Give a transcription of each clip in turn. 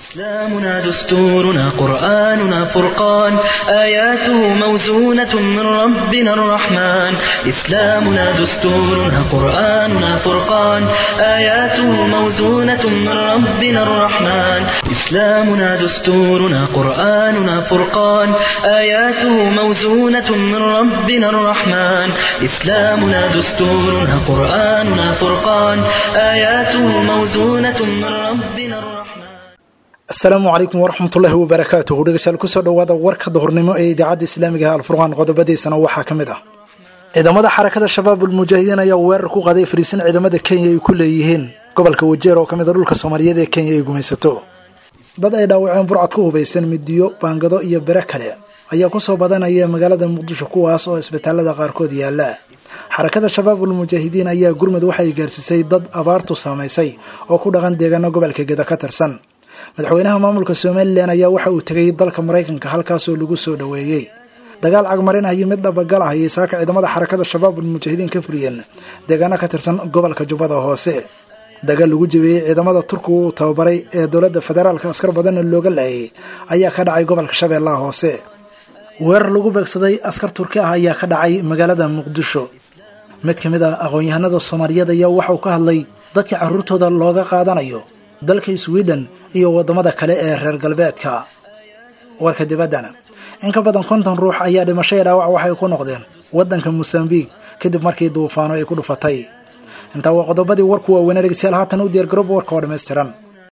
إسلامنا دستورنا قرآننا فرقان آياته موزونة من ربنا الرحمن إسلامنا دستورنا قرآننا فرقان آياته موزونة من ربنا الرحمن إسلامنا دستورنا قرآننا فرقان آياته موزونة من ربنا الرحمن إسلامنا دستورنا قرآننا فرقان آياته موزونة من ربنا الرحمن asalaamu calaykum waraxmatullaahi wabarakaatuhu dhegeystayaal kusoo dhowaada warka duhurnimo ee idaacadda islaamiga ah alfurqaan qodobadiisana waxaa ka mid ah ciidamada xarakada shabaab ulmujaahidiin ayaa weerar ku qaaday fariisin ciidamada kenya ay ku leeyihiin gobolka wajeer oo ka mid a dhulka soomaaliyeed ee kenya ay gumaysato dad ay dhaawaceen burcad ku hubaysan midiyo baangado iyo bere kale ayaa kusoo badanaya magaalada muqdisho kuwaas oo isbitaalada qaarkood yaala xarakada shabaab ulmujaahidiin ayaa gurmud waxay gaarsiisay dad abaartu saamaysay oo ku dhaqan deegaano gobolka geda ka tirsan madaxweynaha maamulka somalilan ayaa waxa uu tegay dalka maraykanka halkaasoo lagu soo dhoweeyey dagaal cagmarin ah iyo mid dhabagal ah ayay saaka ciidamada xarakada shabaab ulmujaahidiin ka fuliyeen deegaano ka tirsan gobolka jubbada hoose dagaal lagu jebiyey ciidamada turkiga uu tababaray ee dowladda federaalka askar badanna looga laayay ayaa ka dhacay gobolka shabeellaha hoose weerar lagu beegsaday askar turki ah ayaa ka dhacay magaalada muqdisho mid ka mid ah aqoon-yahanada soomaaliyeed ayaa waxa uu ka hadlay dadka carruurtooda looga qaadanayo dalka sweden iyo wadamada kale ee reer galbeedka warka dibaddana in ka badan konton ruux ayaa dhimashaya dhaawac waxay ku noqdeen waddanka mosambiq kadib markii duufaano ay ku dhufatay intaa waa qodobadii warku waaweynaa dhegeystayaal haatan u diyaargarooba warka oo dhammaystiran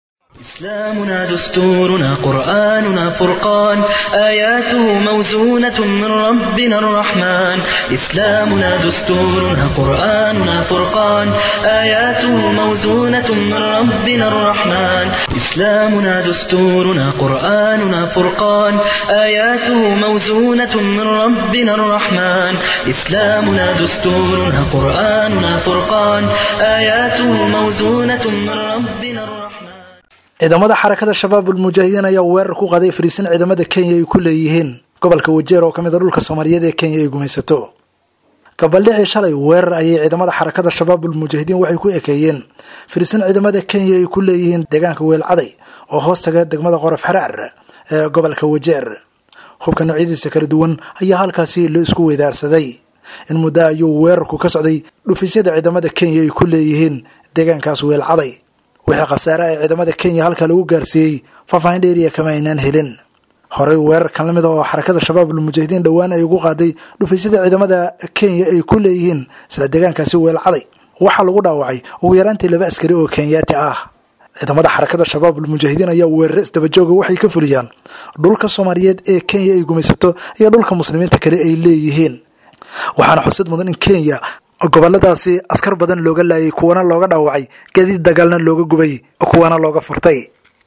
إسلامنا دستورنا قرآننا فرقان آياته موزونة من ربنا الرحمن إسلامنا دستورنا قرآننا فرقان آياته موزونة من ربنا الرحمن إسلامنا دستورنا قرآننا فرقان آياته موزونة من ربنا الرحمن إسلامنا دستورنا قرآننا فرقان آياته موزونة من ربنا الرحمن ciidamada xarakada shabaab ulmujaahidiin ayaa weerar ku qaaday fariisin ciidamada kenya ay ku leeyihiin gobolka wajeer oo ka mid a dhulka soomaaliyeed ee kenya ay gumaysato gabaldhicii shalay weerar ayay ciidamada xarakada shabaab ulmujaahidiin waxay ku ekeeyeen fariisin ciidamada kenya ay ku leeyihiin deegaanka weelcaday oo hoos taga degmada qorof xaraar ee gobolka wajeer hubka noocyadiisa kala duwan ayaa halkaasi la isku weydaarsaday in muddo ayuu weerarku ka socday dhufisyada ciidamada kenya ay ku leeyihiin deegaankaas weelcaday wixii khasaare ee ciidamada kenya halka lagu gaarsiiyey faahfaahin dheeriya kama aynaan helin horey weerarkan lamid a oo xarakada shabaab ulmujaahidiin dhowaan ay ugu qaaday dhufaysyada ciidamada kenya ay ku leeyihiin isla deegaankaasi weelcaday waxaa lagu dhaawacay ugu yaraantii laba askari oo kenyaati ah ciidamada xarakada shabaab ulmujaahidiin ayaa weerare isdabajooga waxay ka fuliyaan dhulka soomaaliyeed ee kenya ay gumaysato iyo dhulka muslimiinta kale ay leeyihiin waxaana xusad mudan in kenya goboladaasi askar badan looga laayay kuwana looga dhaawacay gadiid dagaalna looga gubay kuwana looga furtay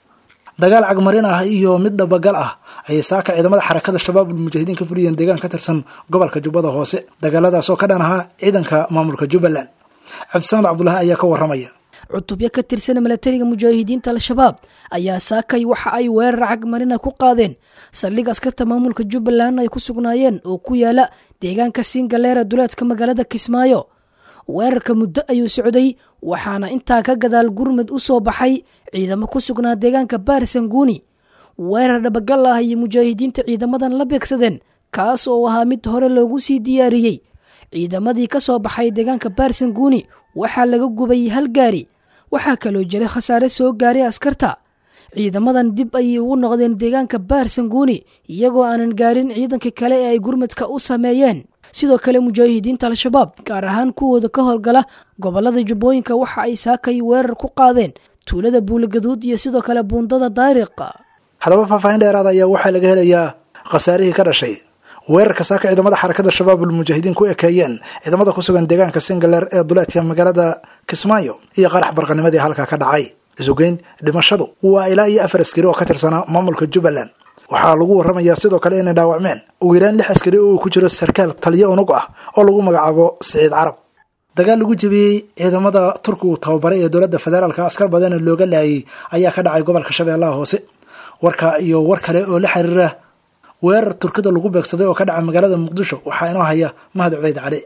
dagaal cagmarin ah iyo mid dhabagal ah ayay saaka ciidamada xarakada shabaab ulmujaahidiin ka fuliyeen deegaan ka tirsan gobolka jubbada hoose dagaaladaas oo ka dhan ahaa ciidanka maamulka jubbaland cabdisamed cabdulaahi ayaa ka waramaya cutubyo ka tirsan milatariga mujaahidiinta al-shabaab ayaa saakay waxa ay weerar cagmarina ku qaadeen saldhig askarta maamulka jubbaland ay ku sugnaayeen oo ku yaala deegaanka singaleera duleedka magaalada kismaayo weerarka muddo ayuu socday waxaana intaa ka gadaal gurmud u soo baxay ciidamo ku sugnaa deegaanka baarsanguuni weerar dhabagal ah ayay mujaahidiinta ciidamadan la beegsadeen kaas oo ahaa mid hore loogu sii diyaariyey ciidamadii ka soo baxay deegaanka baarsanguuni waxaa laga gubay hal gaari waxaa kaloo jiray khasaare soo gaaray askarta ciidamadan dib ayay ugu noqdeen deegaanka baarsanguuni iyagoo aanan gaarin ciidanka kale ee ay gurmadka u sameeyeen sidoo kale mujaahidiinta al-shabaab gaar ahaan kuwooda ka howlgala gobolada jubbooyinka waxa ay saakay weerar ku qaadeen tuulada buulagaduud iyo sidoo kale buundada daariqa haddaba faahfaahin dheeraada ayaa waxaa laga helayaa khasaarihii ka dhashay weerarka saaka ciidamada xarakada shabaab ulmujaahidiin ku ekeeyeen ciidamada ku sugan deegaanka singaleer ee duleedka magaalada kismaayo iyo qarax barqanimadii halkaa ka dhacay isugeyn dhimashadu waa ilaa iyo afar askari oo ka tirsanaa maamulka jubbaland waxaa lagu waramayaa sidoo kale inay dhaawacmeen ugu yaraan lix askari oo uu ku jiro sarkaal taliyo unug ah oo lagu magacaabo siciid carab dagaal lagu jebiyey ciidamada turkigu tababaray ee dowladda federaalka askar badana looga laayay ayaa ka dhacay gobolka shabeellaha hoose warka iyo war kale oo la xiriira weerar turkida lagu beegsaday oo ka dhaca magaalada muqdisho waxaa inoo haya mahad cubeyd cali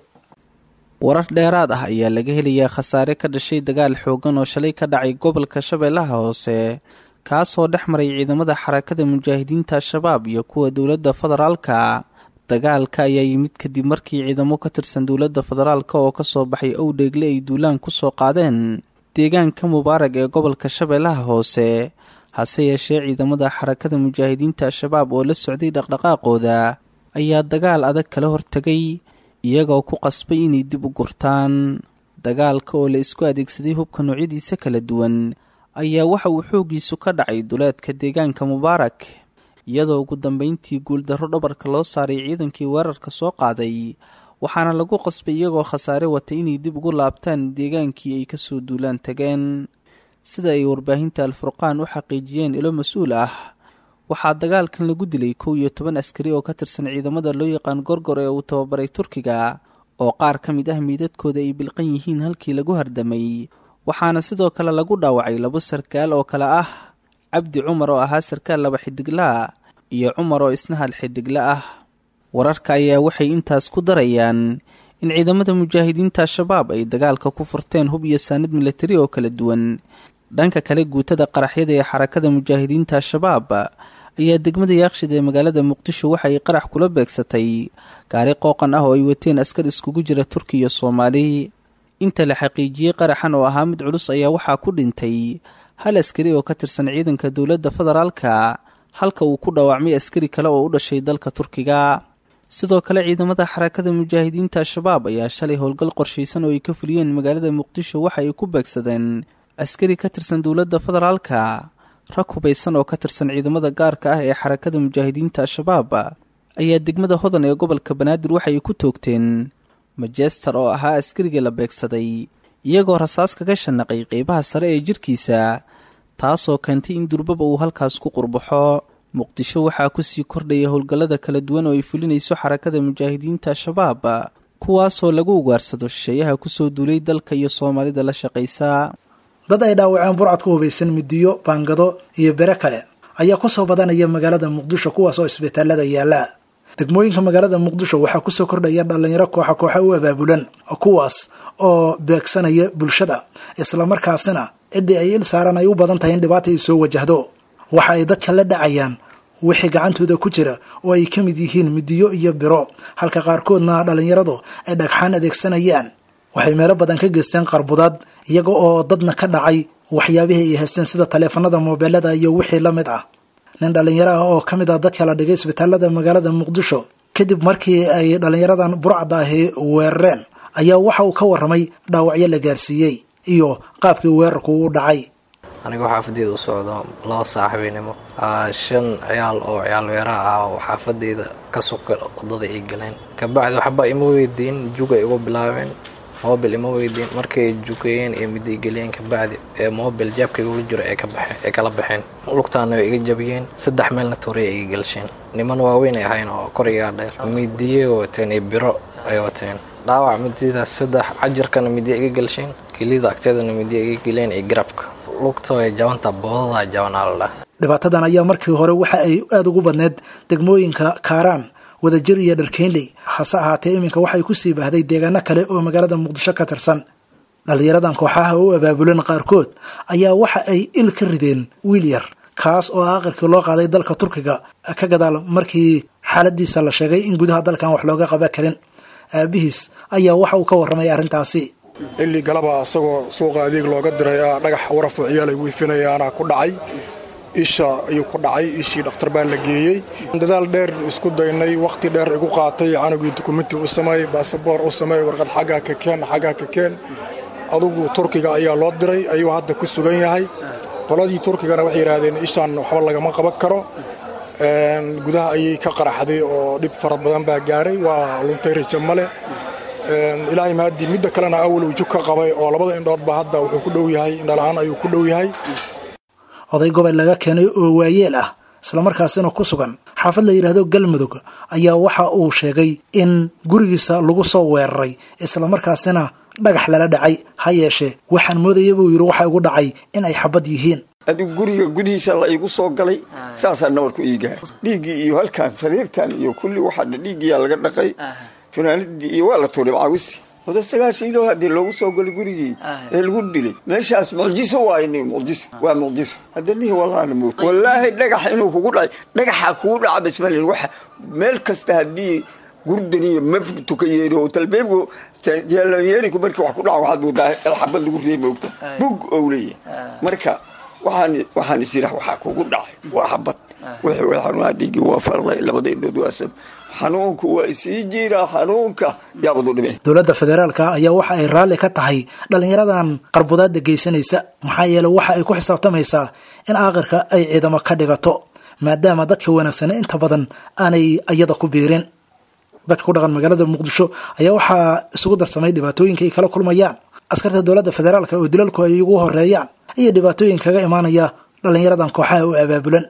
warar dheeraad ah ayaa laga helayaa khasaare ka dhashay dagaal xoogan oo shalay ka dhacay gobolka shabeellaha hoose kaasoo dhex maray ciidamada xarakada mujaahidiinta al-shabaab iyo kuwa dowladda federaalka dagaalka ayaa yimid kadib markii ciidamo ka tirsan dowladda federaalka oo kasoo baxay owdheegle ay duulaan kusoo qaadeen deegaanka mubaarag ee gobolka shabeellaha hoose hase yeeshee ciidamada xarakada mujaahidiinta al-shabaab oo la socday dhaqdhaqaaqooda ayaa dagaal adag kala hortegay iyagoo ku qasbay inay dib u gurtaan dagaalka oo la isku adeegsaday hubka noocyadiisa kala duwan ayaa waxa uu xooggiisu ka dhacay duleedka deegaanka mubaarak iyadoo ugu dambeyntii guuldarro dhabarka loo saaray ciidankii weerarka soo qaaday waxaana lagu qasbay iyagoo khasaare watay inay dib ugu laabtaan deegaankii ay kasoo duulaan tageen sida ay warbaahinta al-furqaan u xaqiijiyeen ilo mas-uul ah waxaa dagaalkan lagu dilay kow iyo toban askari oo ka tirsan ciidamada loo yaqaan gorgor ee uu tababaray turkiga oo qaar ka mid ah miidadkooda ay bilqan yihiin halkii lagu hardamay waxaana sidoo kale lagu dhaawacay labo sarkaal oo kale ah cabdi cumar oo ahaa sarkaal laba xidiglaa iyo cumar oo isna hal xiddigle ah wararka ayaa waxay intaas ku darayaan in ciidamada mujaahidiinta al-shabaab ay dagaalka ku furteen hub iyo saanid milatari oo kala duwan dhanka kale guutada qaraxyada ee xarakada mujaahidiinta al-shabaab ayaa degmada yaaqshid ee magaalada muqdisho waxa ay qarax kula beegsatay gaari qooqan ah oo ay wateen askar iskugu jira turki iyo soomaali inta la xaqiijiyey qaraxan oo ahaa mid culus ayaa waxaa ku dhintay hal askari oo ka tirsan ciidanka dowladda federaalka halka uu ku dhaawacmay askari kale oo u dhashay dalka turkiga sidoo kale ciidamada xarakada mujaahidiinta al-shabaab ayaa shalay howlgal qorshaysan oo ay ka fuliyeen magaalada muqdisho waxa ay ku beegsadeen askari ka tirsan dowladda federaalka rag hubaysan oo ka tirsan ciidamada gaarka ah ee xarakada mujaahidiinta al-shabaab ayaa degmada hodan ee gobolka banaadir waxa ay ku toogteen majester oo ahaa askarigii la beegsaday iyagoo rasaas kaga shanaqay qeybaha sare ee jirkiisa taasoo keentay in durbaba uu halkaas ku qurbaxo muqdisho waxaa kusii kordhaya howlgallada kala duwan oo ay fulinayso xarakada mujaahidiinta al-shabaab kuwaasoo lagu ugaarsado shisheeyaha kusoo duulay dalka iyo soomaalida la shaqaysa dad ay dhaawaceen burcad ku hubaysan midiyo baangado iyo bere kale ayaa kusoo badanaya magaalada muqdisho kuwaas oo isbitaalada yaala degmooyinka magaalada muqdisho waxaa kusoo kordhaya dhalinyaro kooxa kooxa u abaabulan kuwaas oo beegsanaya bulshada islamarkaasina ciddii ay il saaran ay u badan tahay in dhibaata ay soo wajahdo waxa ay dadka la dhacayaan wixii gacantooda ku jira oo ay ka mid yihiin midiyo iyo biro halka qaarkoodna dhalinyaradu ay dhagxaan adeegsanayaan waxay meelo badan ka geysteen qarbudaad iyaga oo dadna ka dhacay waxyaabihii ay haysteen sida taleefanada moobeelada iyo wixii la mid ah nin dhalinyaro ah oo ka mid ah dadka la dhigay isbitaalada magaalada muqdisho kadib markii ay dhalinyaradan burcadda ahi weerareen ayaa waxa uu ka warramay dhaawacyo la gaarsiiyey iyo qaabkii weerarku u dhacay aniga xaafadeeda u socdo laba saaxiibinimo shan ciyaal oo ciyaal weeraha ah oo xaafadeyda ka suka wadada ay galeen kabacdi waxba ima weydiin juga igu bilaabeen mobil ima weydiin markay jukeeyeen ee miday geliyeen kabacdi ee mobil jaabka igula jiro ee kala baxeen lugtaana way iga jabiyeen saddex meelna tooriya iga gelsheen niman waaweyn ay ahayn oo korigaa dheer midiye wateen iyo biro ay wateen dhaawac mididaas saddex cajarkana midiya iga gelsheen kelida agteedana midiya iga geleen iyo garabka lugta way jabanta boodada jabanaa la dhah dhibaatadan ayaa markii hore waxa ay aada ugu badneyd degmooyinka kaaraan wadajir iyo dharkeynley hase ahaatee iminka waxay kusii baahday deegaano kale oo magaalada muqdisho ka tirsan dhalinyaradan kooxaha u abaabulan qaarkood ayaa waxa ay il ka rideen wiil yar kaas oo aqirkii loo qaaday dalka turkiga ka gadaal markii xaaladiisa la sheegay in gudaha dalkan wax looga qaban karin aabihiis ayaa waxa uu ka warramay arrintaasi illi galaba isagoo suuqa adeeg looga diray dhagax warafo ciyaal ay wiifinayaana ku dhacay isha ayuu ku dhacay ishii dhakhtar baa la geeyey dadaal dheer isku daynay wakhti dheer igu qaatay canugii dukumenti u sameey baasaboor u sameey warqad xaggaa ka keen xaggaa ka keen adugu turkiga ayaa loo diray ayuu hadda ku sugan yahay qoladii turkigana waxay yidhaahdeen ishaan waxba lagama qaban karo gudaha ayay ka qaraxday oo dhib fara badan baa gaaray waa luntay rajo male ilaahay mahadii midda kalena awal uu jug ka qabay oo labada indhoodba hadda wuxuu ku dhow yahay indhala-aan ayuu ku dhow yahay oday gobol laga keenay oo waayeel ah islamarkaasina ku sugan xaafad la yidhaahdo galmudug ayaa waxa uu sheegay in gurigiisa lagu soo weeraray islamarkaasina dhagax lala dhacay ha yeeshee waxaan moodaya buu yidhi waxa igu dhacay in ay xabad yihiin adigu guriga gudihiisa la igu soo galay saasaa nabarku iigaar dhiiggii iyo halkaan sariirtan iyo kulli waxaa dhiiggiyaa laga dhaqay funaanadii iyo waa la tuuray macaawisti oda sagaashan ilo haddii loogu soo galay gurigii ee lagu dilay meeshaas mucjiso waayo nin mucjiso waa mucjiso hadda nihi wallaana moog wallaahi dhagax inuu kugu dhacay dhagaxa kugu dhaca basmalin waxa meel kasta haddii gurdaniyo maftu ka yeeri oo talbeebku yeeriku markii wax ku dhaca waxaad moodaa xabad lagu reeba ogta bug ou leeyahay marka waxaan waxaan isirax waxaa kugu dhacay waa xabad wixii way xanuunaa dhiigi waa farlay labada indhood waa sab xanuunku waa isii jiraa xanuunka yaabadu dhime dowladda federaalka ayaa waxa ay raalli ka tahay dhallinyaradan qarbudaada geysanaysa maxaa yeele waxa ay ku xisaabtamaysaa in aakhirka ay ciidamo ka dhigato maadaama dadka wanaagsane inta badan aanay iyada ku biirin dadka ku dhaqan magaalada muqdisho ayaa waxaa isugu darsamay dhibaatooyinka ay kala kulmayaan askarta dowladda federaalka oo dilalku ay ugu horeeyaan iyo dhibaatooyin kaga imaanaya dhallinyaradan kooxaha u abaabulan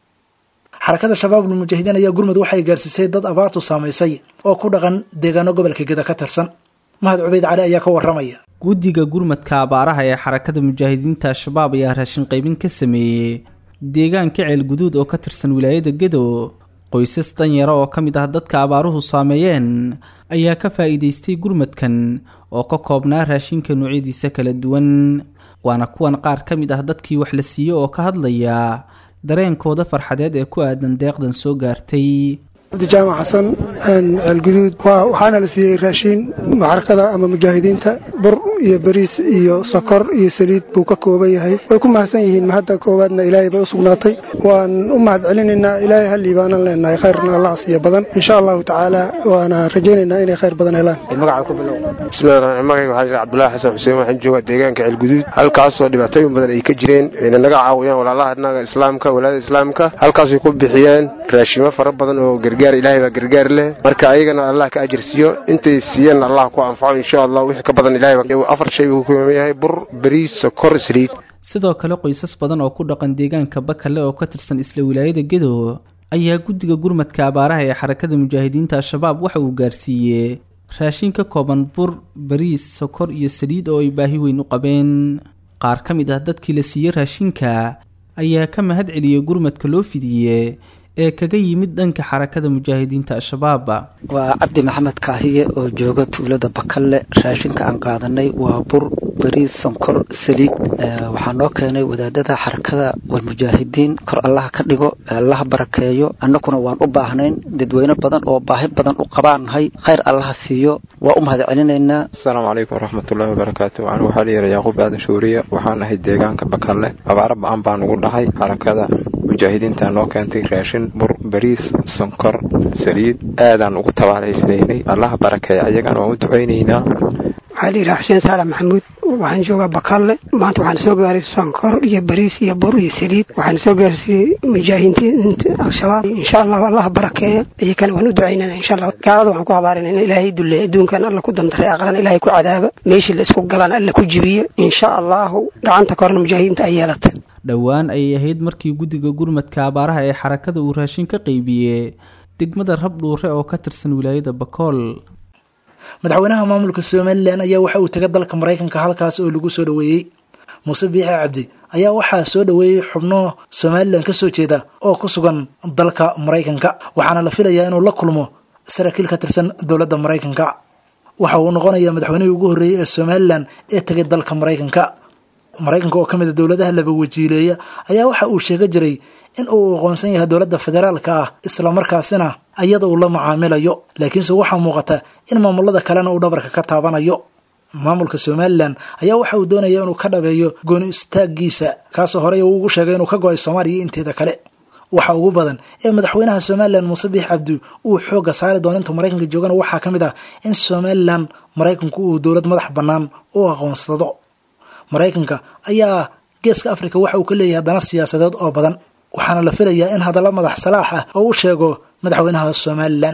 xarakada shabaabul mujaahidiin ayaa gurmud waxay gaarsiisay dad abaartu saamaysay oo ku dhaqan deegaano gobolka geda ka tirsan mahad cubeyd cali ayaa ka waramaya guddiga gurmadka abaaraha ee xarakada mujaahidiinta al-shabaab ayaa raashin qaybin ka sameeyey deegaanka ceelguduud oo ka tirsan wilaayada gedo qoysas danyara oo ka mid ah dadka abaaruhu saameeyeen ayaa ka faa'iidaystay gurmadkan oo ka koobnaa raashinka noocyadiisa kala duwan waana kuwan qaar ka mid ah dadkii wax la siiyey oo ka hadlaya dareenkooda farxadeed ee ku aadan deeqdan soo gaartay abdijaamac xasan ceelguduud waxaana la siiyey raashiin maxarakada ama mujaahidiinta bur iyo bariis iyo sokor iyo saliid buu ka kooban yahay way ku mahadsan yihiin mahadda koowaadna ilaahay bay u sugnaatay waan u mahad celinaynaa ilaahay hallii baanan leenahay khayrna allah siiya badan insha allahu tacaala waana rajaynaynaa inay khayr badan helaan bismillahi raxmaan magayga waxaa jira cabdullaahi xasan xuseen waxaan joogaa deegaanka ceelguduud halkaasoo dhibaatooyin badan ay ka jireen ayna naga caawiyaan walaalaha naga islaamka walaada islaamka halkaasay ku bixiyeen raashimo fara badan oo gargaar ilaahay baa gargaar leh marka ayagana allah ka ajirsiiyo intay siiyeen allah ku anfaco insha allah wixii ka badan ilahay afar shay buu ku kooban yahay bur bariis sokor saliid sidoo kale qoysas badan oo ku dhaqan deegaanka bakale oo ka tirsan isla wilaayada gedo ayaa guddiga gurmadka abaaraha ee xarakada mujaahidiinta al-shabaab waxa uu gaarsiiyey raashin ka kooban bur bariis sokor iyo saliid oo ay baahi weyn u qabeen qaar ka mid ah dadkii la siiyey raashinka ayaa ka mahad celiyey gurmadka loo fidiye ee kaga yimid dhanka xarakada mujaahidiinta al-shabaab waa cabdi maxamed kaahiye oo jooga tuulada bakalle raashinka aan qaadanay waa bur bariis sonkor saliid waxaa noo keenay wadaadada xarakada walmujaahidiin kor allaha ka dhigo allaha barakeeyo annaguna waan u baahnayn dadweyne badan oo baahi badan u qabaanahay khayr allaha siiyo waa u mahad celinaynaa asalaamu calaykum waraxmatullaahi wabarakaatu anu waxaa la yidha yacquub aadan shuuriye waxaan ahay deegaanka bakalle abaaro ba-an baan ugu dhahay xarakada mujaahidiinta noo keentay raashin bur bariis sonkor saliid aadaan ugu tabaalaysnaynay allaha barakeeya ayagana waan u ducaynaynaa waxaa layidhaha xuseen saalax maxamuud waxaan joogaa bakalle maanta waxaan soo gaaray sonkor iyo bariis iyo bur iyo saliid waxaan soo gaarsiiyey mujaahidiinta al-shabaab insha allahu allaha barakeeya iyakana waan u ducaynana insha allah gaalada waxaan ku habaarinaa in ilaahay dulle adduunkan alla ku dandaray aqran ilaahay ku cadaaba meeshii la isku galaan alla ku jibiyo insha allahu gacanta korna mujaahidiinta ay yeelata dhowaan ayay ahayd markii guddiga gurmadka abaaraha ee xarakada uu raashin ka qaybiyey degmada rabdhuure oo ka tirsan wilaayada bakool madaxweynaha maamulka somalilan ayaa waxa uu tegay dalka maraykanka halkaas oo lagu soo dhoweeyey muuse biixi cabdi ayaa waxaa soo dhoweeyey xubno somalilan ka soo jeeda oo ku sugan dalka maraykanka waxaana la filayaa inuu la kulmo saraakiil ka tirsan dowladda maraykanka waxa uu noqonayaa madaxweynihii ugu horreeyey ee somalilan ee tegay dalka maraykanka maraykanka oo ka mid a dowladaha laba wajiileeya ayaa waxa uu sheega jiray in uu aqoonsan yahay dowladda federaalka ah islamarkaasina iyada uu la macaamilayo laakiinse waxaa muuqata in maamulada kalena uu dhabarka ka taabanayo maamulka somalilan ayaa waxa uu doonaya inuu ka dhabeeyo gooni istaagiisa kaasoo horey uu ugu sheegay inuu ka go-ay soomaaliya inteeda kale waxa ugu badan ee madaxweynaha somalilan muuse biix cabdi uu xooga saari doono intuu maraykanka joogana waxaa ka mid ah in somalilan maraykanku uu dowlad madax bannaan u aqoonsado maraykanka ayaa geeska afrika waxa uu ka leeyahay dana siyaasadeed oo badan waxaana la filayaa in hadalla madax salaax ah oo u sheego madaxweynaha somalilan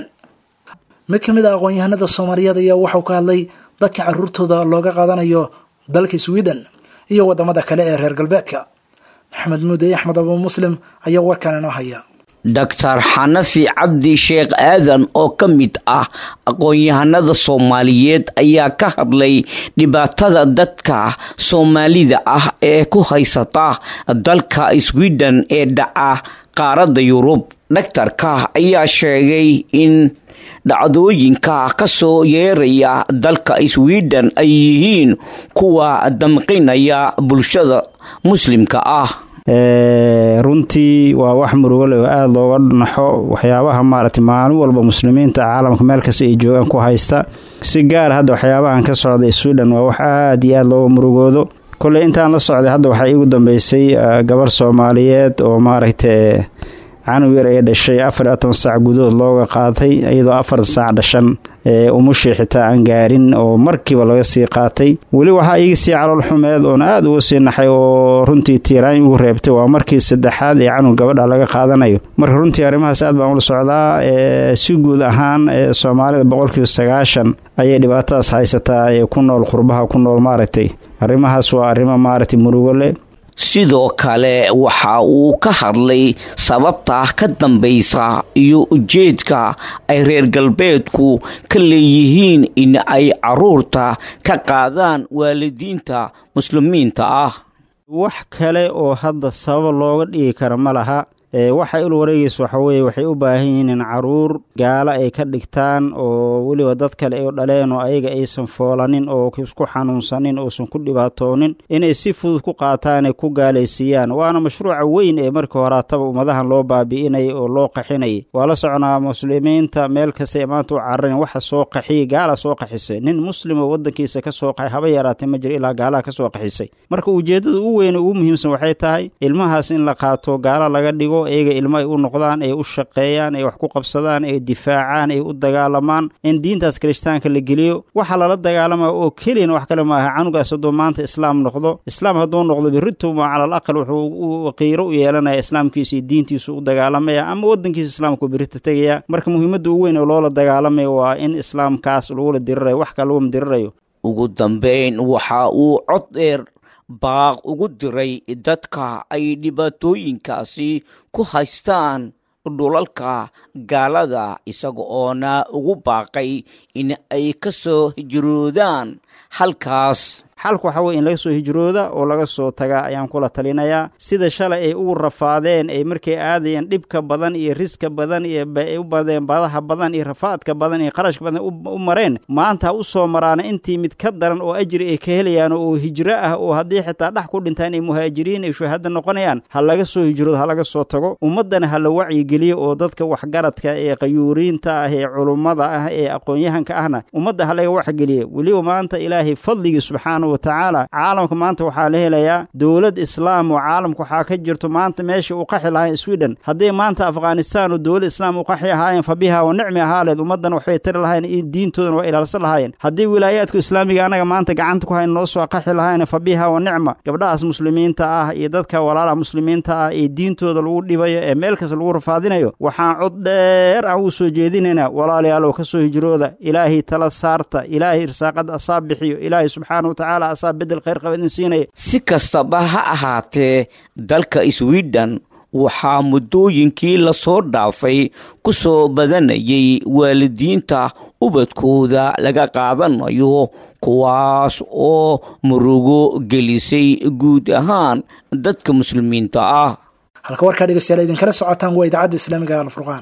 mid ka mid a aqoon-yahanada soomaaliyeed ayaa waxauu ka hadlay dadka caruurtooda looga qaadanayo dalka sweden iyo wadamada kale ee reer galbeedka maxamed muudey axmed abu muslim ayaa warkan inoo haya doctor xanafi cabdi sheekh aadan oo ka mid ah aqoon-yahanada soomaaliyeed ayaa ka hadlay dhibaatada dadka soomaalida ah ee ku haysata dalka sweden ee dhaca qaaradda yurub dhaktarka ayaa sheegay in dhacdooyinka ka soo yeeraya dalka sweden ay yihiin kuwa damqinaya bulshada muslimka ah runtii waa wax murugo leh oo aada looga naxo waxyaabaha maaragtay maalin walba muslimiinta caalamka meel kasta ay joogaan ku haysta si gaar hadda waxyaabahan ka socday sweden waa wax aada iyo aada looga murugoodo kolley intaan la socday hadda waxaa iigu dambeysay gabar soomaaliyeed oo maaragtay canug yar ee dhashay afar iyo toban saac gudahood looga qaatay iyadoo afar saac dhashan ee umushii xitaa aan gaarin oo markiiba laga sii qaatay weli waxaa iiga sii calool xumeed oona aada uga sii naxay oo runtii tiiraan ugu reebtay waa markii saddexaad ee canug gabadha laga qaadanayo marka runtii arrimahaas aad baan ula socdaa si guud ahaan soomaalida boqolkiiba sagaashan ayay dhibaatadaas haysataa ee ku nool qurbaha ku nool maaragtay arrimahaas waa arrimo maaragtay murugo leh sidoo kale waxa uu ka hadlay sababta ka dambaysa iyo ujeedka ay reer galbeedku ka leeyihiin in ay caruurta ka qaadaan waalidiinta muslimiinta ah wax kale oo hadda sabab looga dhigi kara ma laha waxa il wareegaysa waxa weeye waxay u baahan yihiin in caruur gaalo ay ka dhigtaan oo weliba dad kale ay dhaleen oo ayaga aysan foolanin oo isku xanuunsanin oosan ku dhibaatoonin inay si fudud ku qaataan ay ku gaalaysiiyaan waana mashruuca weyn ee markii horaataba ummadahan loo baabi'inayay oo loo qaxinayay waa la soconaa muslimiinta meel kasta ee maanta u cararin waxa soo qaxiyay gaala soo qaxisay nin muslim oo waddankiisa ka soo qaxay haba yaraatay ma jiro ilaa gaalaha ka soo qaxisay marka ujeeddada ugu weyn ugu muhiimsan waxay tahay ilmahaas in la qaato gaalo laga dhigo iyaga ilmo ay u noqdaan ay u shaqeeyaan ay wax ku qabsadaan ay difaacaan ay u dagaalamaan in diintaas kirishtaanka la geliyo waxa lala dagaalama oo keliyana wax kale maaha canugaas hadduu maanta islaam noqdo islaam hadduu noqdo birrituma calal aqal wuxuu qiiro u yeelanaya islaamkiisa iyo diintiisu u dagaalamaya ama waddankiisa islaamku birita tegaya marka muhiimadda ugu weyn oo loola dagaalamaya waa in islaamkaas lagula dirirayo wax kale laguma dirirayo ugu dambeyn waxa uu cod dheer baaq ugu diray dadka ay dhibaatooyinkaasi ku haystaan dhulalka gaalada isaga oona ugu baaqay in ay ka soo hijroodaan halkaas xalku waxa weye in laga soo hijrooda oo laga soo tagaa ayaan kula talinayaa sida shalay ay ugu rafaadeen ay markay aadayeen dhibka badan iyo riska badan iyo ay u badeen badaha badan iyo rafaadka badan iyo qarashka badan u mareen maanta ha u soo maraana intii mid ka daran oo ajri ay ka helayaan oo hijro ah oo haddii xitaa dhex ku dhintaan ay muhaajiriin ay shuhada noqonayaan ha laga soo hijroodo ha laga soo tago ummaddana ha la wacyigeliyo oo dadka waxgaradka ee qayuuriinta ah ee culummada ah ee aqoon-yahanka ahna ummadda ha laga waxgeliyo weliba maanta ilaahay fadligii subxaana watacaala caalamka maanta waxaa la helayaa dowlad islaam oo caalamka waxaa ka jirto maanta meesha uu qaxi lahayn sweden hadday maanta afghanistan oo dowlad islaam u qaxi ahaayeen fa biha wa nicmi ahaaleed ummaddana waxbay tari lahayen diintoodana waa ilaalsan lahaayeen haddii wilaayaadku islaamiga anaga maanta gacanta ku hayn noo soo qaxi lahayn fa biha wa nicma gabdhahaas muslimiinta ah iyo dadka walaalaha muslimiinta ah ee diintooda lagu dhibayo ee meel kasta lagu rafaadinayo waxaan cod dheer aan u soo jeedinaynaa walaalayaalow ka soo hijrooda ilaahay tala saarta ilaahay irsaaqada asaa bixiyo ilaahay subxaana watacaala asaa bedel khayr qaba idin siinaya si kastaba ha ahaatee dalka sweden waxaa muddooyinkii lasoo dhaafay ku soo badanayay waalidiinta ubadkooda laga qaadanayo kuwaas oo murugo gelisay guud ahaan dadka muslimiinta ah halka warkaa dhegeystayaal idinkala socotaan waa idaacadda islaamiga alfurqaan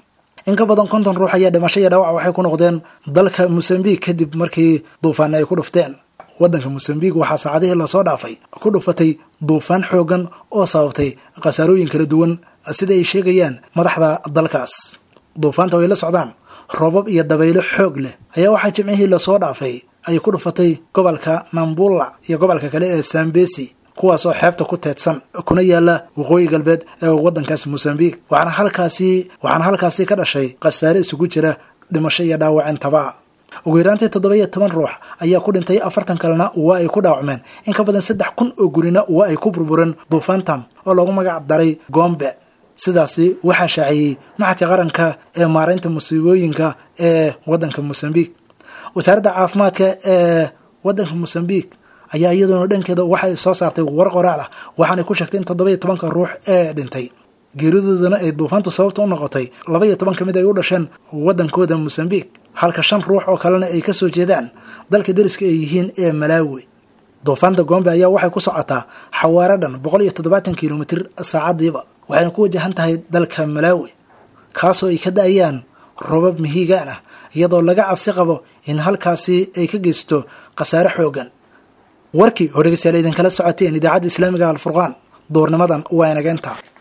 in ka badan konton ruux ayaa dhimasho iyo dhaawac waxay ku noqdeen dalka mosambiq kadib markii duufaana ay ku dhufteen waddanka mosambiq waxaa saacadihii lasoo dhaafay ku dhufatay duufaan xoogan oo sababtay khasaarooyin kala duwan sida ay sheegayaan madaxda dalkaas duufaanta ay la socdaan roobab iyo dabaylo xoog leh ayaa waxaa jimcihii lasoo dhaafay ay ku dhufatay gobolka mambulla iyo gobolka kale ee sambesi kuwaas oo xeebta ku teedsan kuna yaala waqooyi galbeed ee waddankaas mosambiq waxaana halkaasi waxaana halkaasi ka dhashay khasaare isugu jira dhimasho iyo dhaawacintaba ugu yaraantii toddoba iyo toban ruux ayaa ku dhintay afartan kalena waa ay ku dhaawacmeen in ka badan saddex kun oo gurina waa ay ku burbureen duufaantan oo loogu magac daray gombe sidaasi waxaa shaaciyey maxadka qaranka ee maaraynta musiibooyinka ee waddanka mosambiq wasaaradda caafimaadka ee waddanka mosambiq ayaa iyadoona dhankeeda waxay soo saartay war qoraal ah waxaanay ku sheegtay in toddoba iyo tobanka ruux ee dhintay geeridoodana ay duufaantu sababta u noqotay laba iyo toban ka mid ay u dhasheen waddankooda mosambiq halka shan ruux oo kalena ay ka soo jeedaan dalka deriska ay yihiin ee malaawi duufaanta gombe ayaa waxay ku socotaa xawaaro dhan boqol iyo toddobaatan kilomitir saacadiiba waxayna ku wajahan tahay dalka malaawi kaasoo ay ka da-ayaan robab mihigaan ah iyadoo laga cabsi qabo in halkaasi ay ka geysto khasaare xoogan warkii oo dhegeystayaal idinkala socoteen idaacadda islaamiga alfurqaan duurnimadan waa inageynta